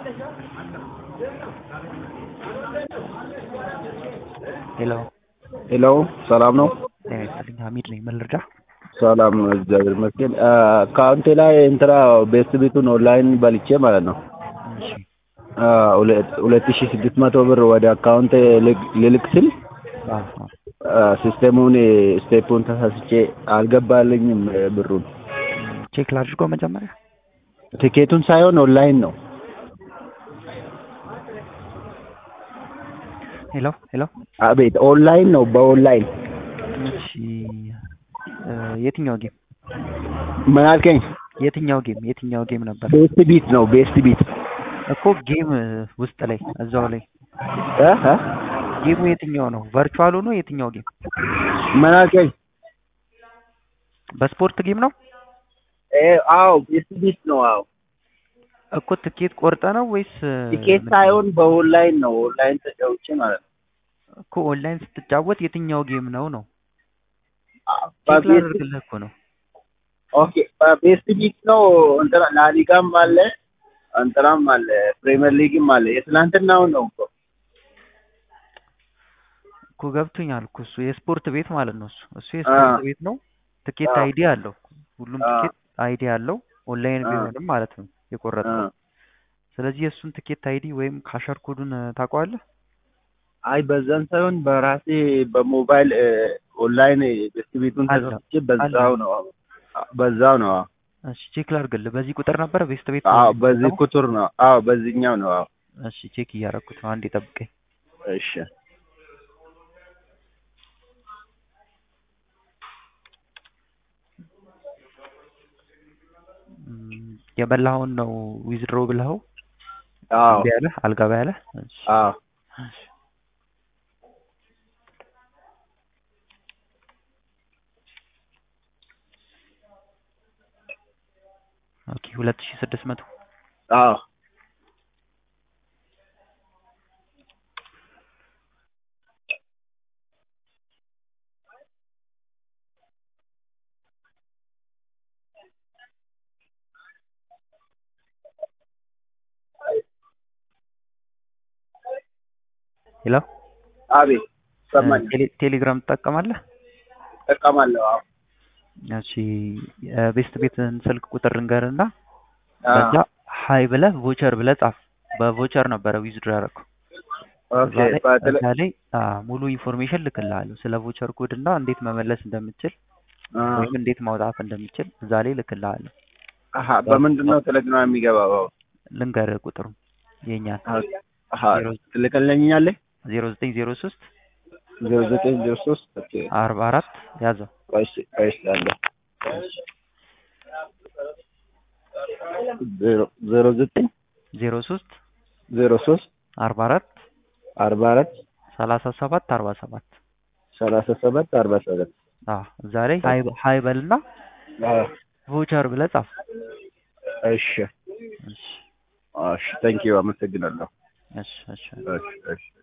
ሄሎ ሄሎ ሰላም ነው? ጤና ይስጥልኝ ሀሚድ ነኝ። ምን ልርዳ? ሰላም ነው፣ እግዚአብሔር ይመስገን። አካውንቴ ላይ እንትና ቤስት ቤቱን ኦንላይን በልቼ ማለት ነው እሺ ሁለት ሺህ ስድስት መቶ ብር ወደ አካውንቴ ልክ- ልልክ ስል አዎ፣ አዎ። ሲስተሙን ስቴፑን ተሳስቼ አልገባልኝም ብሩን። ቼክ ላድርገው መጀመሪያ። ቲኬቱን ሳይሆን ኦንላይን ነው። ሄሎ ሄሎ። አቤት ኦንላይን ነው፣ በኦንላይን እሺ እ የትኛው ጌም ምን አልከኝ? የትኛው ጌም የትኛው ጌም ነበር ቤስት ቢት ነው፣ ቤስት ቢት እኮ ጌም ውስጥ ላይ እዛው ላይ እ እ ጌሙ የትኛው ነው? ቨርቹዋሉ ነው የትኛው ጌም? ምን አልከኝ? በስፖርት ጌም ነው እ አዎ ቤስት ቢት ነው። አዎ እኮ ትኬት ቆርጠ ነው ወይስ እ ቲኬት ምንድን ነው? ሳይሆን በኦንላይን ነው። ኦንላይን ተጫውቼ ማለት ነው። እኮ ኦንላይን ስትጫወት የትኛው ጌም ነው ነው? ቼክ በቤስት ላደርግልህ እኮ ነው። ኦኬ በቤስት ቢት ነው። እንትና ላሊጋም አለ እንትናም አለ ፕሪሚየር ሊግም አለ። የትናንትናው ነው እኮ እኮ ገብቶኛል እኮ እሱ የስፖርት ቤት ማለት ነው። እሱ እሱ የስፖርት ቤት ነው። ትኬት አዎ። አይዲ አለው። ሁሉም አዎ። ትኬት አይዲ አለው። ኦንላይን አዎ። ቢሆንም ማለት ነው የቆረጥከው። እ። ስለዚህ የእሱን ትኬት አይዲ ወይም ካሸር ኮዱን እ ታውቀዋለህ? አይ በዛን ሳይሆን በራሴ በሞባይል እ፣ ኦንላይን ቤስት ቤቱን አለ። ተሳስቼ በዛው ነው በዛው ነው። እሺ ቼክ ላድርግልህ። በዚህ ቁጥር ነበረ ቤስት ቤት አዎ ነው በዚህ የሚጠቀመው? ቁጥር ነው። አዎ በዚህኛው ነው። አዎ እሺ ቼክ እያደረኩት ነው። አንዴ ጠብቀኝ። እሺ እም፣ የበላኸውን ነው ዊዝድሮ ብለኸው አዎ እምቢ ያለህ አልገባ ያለህ? እሺ አዎ እሺ። ኦኬ ሁለት ሺህ ስድስት መቶ አዎ ሄሎ አቤት ሰማኝ ቴሌ- ቴሌግራም ትጠቀማለህ? እጠቀማለሁ። አዎ እሺ የቤስት ቤትን ስልክ ቁጥር ልንገርና አዎ በዛ ሀይ ብለህ ቮቸር ብለህ ጻፍ። በቮቸር ነበረ ዊዝድሮ ያደረኩ። ኦኬ እዛ ላይ በተለ እዛ ላይ አ፣ ሙሉ ኢንፎርሜሽን ልክልሃለሁ ስለ ቮቸር ኮድ እና እንዴት መመለስ እንደምችል አ ወይም እንዴት ማውጣት እንደምችል እዛ ላይ ልክልሃለሁ። አሀ በምንድን ነው ቴሌግራም የሚገባው? ልንገርህ ቁጥሩ የኛን አሀ ዜሮ ትልክልኛለህ? ዜሮ ዘጠኝ ዜሮ ሶስት ዜሮ ዘጠኝ ዜሮ ሶስት ኦኬ አርባ አራት ያዘው ቆይስ ቆይስ አለ ዜሮ ዜሮ ዘጠኝ ዜሮ ሶስት ዜሮ ሶስት አርባ አራት አርባ አራት ሰላሳ ሰባት አርባ ሰባት ሰላሳ ሰባት አርባ ሰባት አዎ እዛ ላይ ሀይ ሀይ በልና ቮቸር ብለህ ጻፍ። እሺ እሺ እሺ ታንኪዩ አመሰግናለሁ እሺ እሺ እሺ እሺ